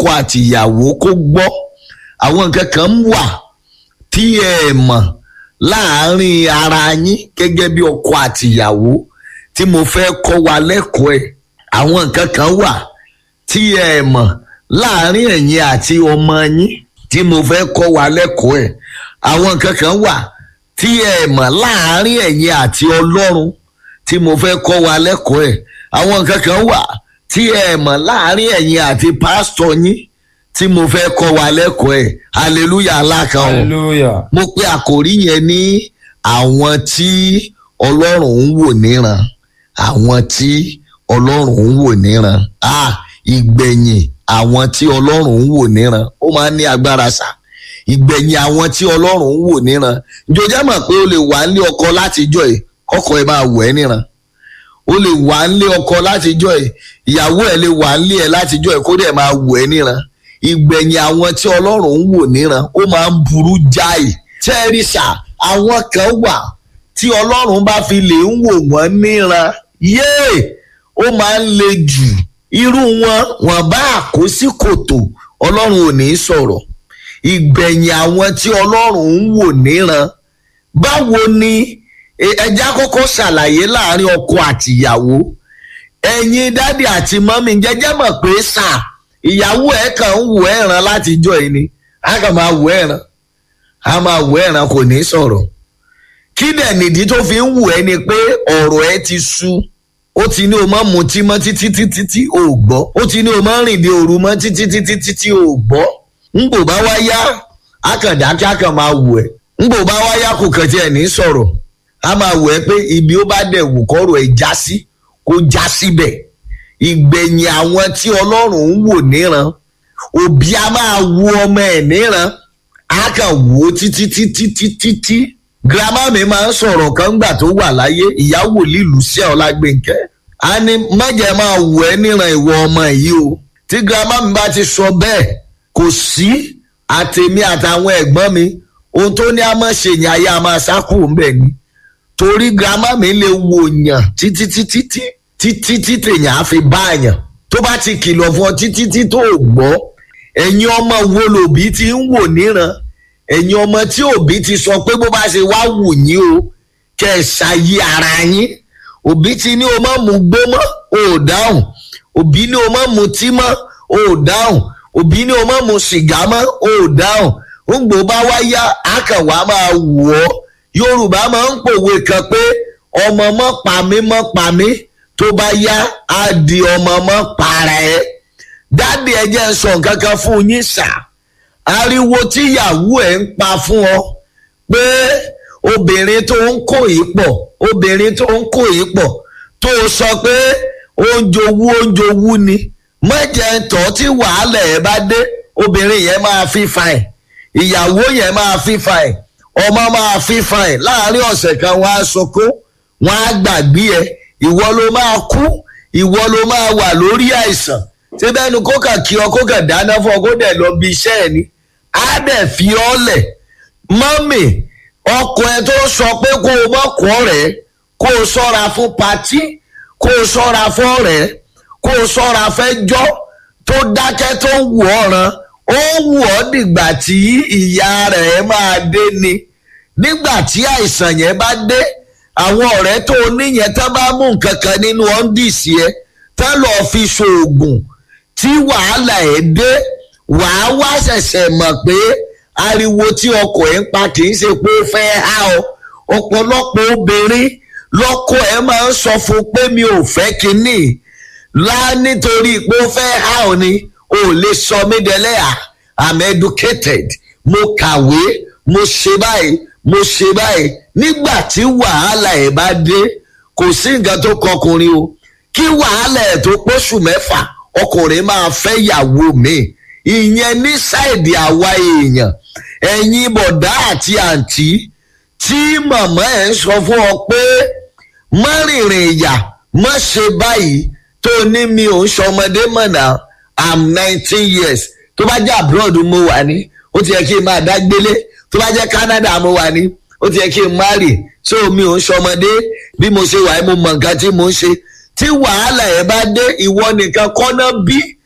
ọkọ àtìyàwó kó gbọ́ àwọn nǹkan kan wà tí ẹ mọ̀ láàárín ara yín gẹ́gẹ́ bí ọkọ àtìyàwó tí mo fẹ́ kọ́ wa lẹ́kọ̀ọ́ ẹ̀ àwọn nǹkan kan wà tí ẹ mọ̀ láàárín ẹ̀yin àti ọmọ yín tí mo fẹ́ kọ́ wa lẹ́kọ̀ọ́ ẹ̀ àwọn nǹkan kan wà tí ẹ mọ̀ láàárín ẹ̀yin àti ọlọ́run tí mo fẹ́ kọ́ wa lẹ́kọ̀ọ́ ẹ̀ àwọn nǹkan kan wà tí ẹ mọ̀ láàárín ẹ̀yin àti pásítọ̀ yín tí mo fẹ́ kọ́ wa lẹ́kọ̀ọ́ ẹ̀ hallelujah alákan o hallelujah mo pe àkòrí yẹn ní àwọn tí ọlọ́run ń wò níran àwọn tí ọlọ́run ń wò níran ah ìgbẹ̀yìn àwọn tí ọlọ́run ń wò níran ó máa ń ní agbára sá ìgbẹ̀yìn àwọn tí ọlọ́run ń wò níran jọjá mọ̀ pé o lè wà nílé ọkọ látijọ́ ẹ̀ kọ́kọ́ ẹ máa wọ̀ ẹ́ níran o lè wà nílé ọkọ látijọ́ ẹ̀ ìyàwó ẹ̀ lè wà nílé ẹ̀ látijọ́ ẹ̀ kó dẹ̀ máa wọ̀ ẹ́ níran ìgbẹ̀yìn àwọn tí ọlọ́run ń wò níran ó máa ń burú jáì tẹ́rìṣà àwọn kan wà tí ọlọ́run bá fi lè ń wò wọ́n níran yéè ó máa ń le jù irú wọn wọn bá kó sí kòtò ọlọ́run ò ní sọ̀rọ̀ ìgbẹ̀yìn àwọn tí ọlọ́run ń wò níran báwo ni ẹ- ẹja kọ́kọ́ ṣàlàyé láàrin ọkọ àtìyàwó ẹ̀yin dádì àti mọ́mí jẹ́jẹ́ mọ̀ pé sà ìyàwó ẹ̀ kàn ń wò ẹ̀ràn látijọ́ yìí ni a kàn máa wò ẹ̀ràn a máa wò ẹ̀ràn kò ní sọ̀rọ̀ kí dẹ̀ nìdí tó fi ń wù ẹ́ ni pé ọ̀rọ̀ ẹ ti sú ó ti ní o máa mutí mọ́ títí títí tí o ò gbọ́ ó ti ní o máa rìn dé òru mọ́ títí títí tí tí o ò gbọ́ ń bò bá wá yá a kàn dákẹ́ a kàn máa wù ẹ́ ń bò bá wá yá kò kàn tiẹ̀ ní sọ̀rọ̀ a máa wù ẹ́ pé ibi ó bá dẹ̀ wù kọ́rọ̀ ẹ̀ já sí kó já síbẹ̀ ìgbẹ̀yìn àwọn tí ọlọ́run ń wò níran òbí a máa wo ọmọ ẹ̀ níran a kàn wò ó títí títí títí tí girama mi máa ń sọ̀rọ̀ kan gbà tó wà láyé ìyàwó lílù sí ọlágbèǹkẹ́ a ní mọ̀jẹ̀ máa wò ẹ́ níran ìwọ ọmọ yìí o tí girama mi bá ti sọ bẹ́ẹ̀ kò sí àtèmi àtàwọn ẹ̀gbọ́n mi ohun tó ní a máa ṣe yẹn ayé a máa sákò ń bẹ̀ ni torí girama mi lè wò yàn títí títí tí títí tí tèèyàn á fi bá yàn tó bá ti kìlọ̀ fún ọ títí tí tó o gbọ́ ẹ̀yin ọmọ wo lòbí ti ń wò níran ẹ̀yin ọmọ tí òbí ti sọ pé bó bá ṣe wá wù yín o kẹ́ ẹ̀ ṣàyí ara yín òbí ti ní o má mu gbó mọ́ o ò dáhùn òbí ní o má mu tí mọ́ o ò dáhùn òbí ní o má mu sìgá mọ́ o ò dáhùn ó ń gbò bá wá yá akànwá máa wù ọ́ yorùbá máa ń pòwe kan pé ọmọ mọ́ pa mí mọ́ pa mí tó bá yá á di ọmọ mọ́ para ẹ̀ dáàdi ẹ jẹ́ ń sọ nǹkan kan fún yín sà ariwo tíyàwó ẹ̀ ń pa fún ọ pé obìnrin tó ń kó yìí pọ̀ obìnrin tó ń kó yìí pọ̀ tó sọ pé ó ń jowú ó ń jowú ni mọ̀jẹ̀ tọ́ tí wàhálà ẹ̀ bá dé obìnrin yẹn máa fi fa ẹ̀ ìyàwó yẹn máa fi fa ẹ̀ ọmọ máa fi fa ẹ̀ láàárín ọ̀sẹ̀ kan wọ́n á sọkó wọ́n á gbàgbé ẹ̀ ìwọ ló máa kú ìwọ ló máa wà lórí àìsàn tí bẹ́ẹ̀ ni kó kà kí ọ kó kà dáná fún ọ kó dẹ̀ lọ bí iṣẹ́ ẹ̀ ni á dẹ̀ fi ọ́ lẹ̀ mọ́mì ọkọ ẹ tó sọ pé kó o mọ̀kọ́ rẹ̀ kó o sọ́ra fún patí kó o sọ́ra fún ọ̀rẹ́ kó o sọ́ra fẹ́jọ́ tó dákẹ́ tó ń wù ọ́ ran ó wù ọ́ dìgbà tí ìyá rẹ̀ máa dé ni nígbà tí àìsàn yẹn bá dé àwọn ọ̀rẹ́ tó o níyẹn tán bá mú nǹkan kan nínú ọ́ndìsì ẹ tán lọ́ọ́ fi ṣoògùn tí wàhálà ẹ̀ dé wàá wá ṣẹ̀ṣẹ̀ mọ̀ pé ariwo tí ọkọ̀ ẹ̀ ń pa kì í ṣe pé ó fẹ́ há ọ ọ̀pọ̀lọpọ̀ obìnrin lọ́kọ ẹ̀ máa ń sọ fún pé mi ò fẹ́ kinní lá nítorí pé ó fẹ́ há ọ ni ò lè sọ mí dẹlẹ́yà i'm educated mo kàwé mo ṣe báyìí mo ṣe báyìí nígbà tí wàhálà ẹ̀ bá dé kò sí nǹkan tó kọkùnrin o kí wàhálà ẹ̀ tó pósù mẹ́fà ọkùnrin máa fẹ́ yàwó mi ìyẹn ní sáìdì àwa èèyàn ẹ̀yin bọ̀dá àti àǹtí tí màmá ẹ̀ ń sọ fún ọ pé má rìnrìn ìyà má ṣe báyìí tó ní mi ò ń ṣọmọdé mọ̀nà i'm nineteen years tó bá jẹ́ abroad mo wà ní ó ti yẹ kí n máa dágbélé tó bá jẹ́ canada mo wà ní ó ti yẹ kí n marry so mi ò ń ṣọmọdé bí mo ṣe wà mo mọ nǹkan tí mo ń ṣe tí wàhálà ẹ̀ bá dé ìwọ nìkan kọ́nà bí